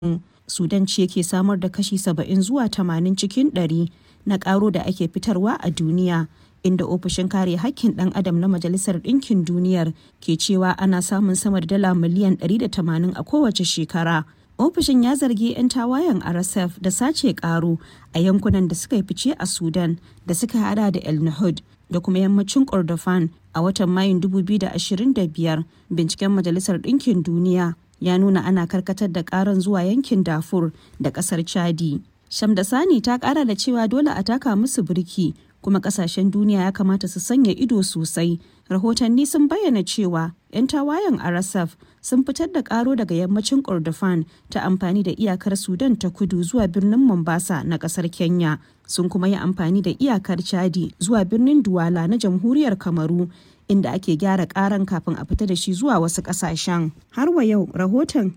Sudan ce ke samar da kashi 70 zuwa 80 cikin ɗari na ƙaro da ake fitarwa a duniya, inda Ofishin Kare Haƙƙin ɗan Adam na Majalisar Ɗinkin Duniyar ke cewa ana samun sama da dala miliyan 180 a kowace shekara. Ofishin ya zargi 'yan tawayen RSF da sace ƙaro a yankunan da suka yi fice a Sudan da suka hada da El Nahud da kuma yammacin Kordofan a watan Mayun 2025. Binciken Majalisar Ɗinkin Duniya ya nuna ana karkatar da karan zuwa yankin Darfur da ƙasar Chadi. Shamdasani ta ƙara da cewa dole a taka musu birki kuma kasashen duniya ya kamata su sanya ido sosai. Rahotanni sun bayyana cewa 'yan tawayen RSF sun fitar da karo daga yammacin Kordofan ta amfani da iyakar Sudan ta kudu zuwa birnin Mombasa na kasar Kenya. Sun kuma yi amfani da iyakar Chadi zuwa birnin Duwala na jamhuriyar Kamaru inda ake gyara karan kafin a fita da shi zuwa wasu kasashen. Har wa yau rahoton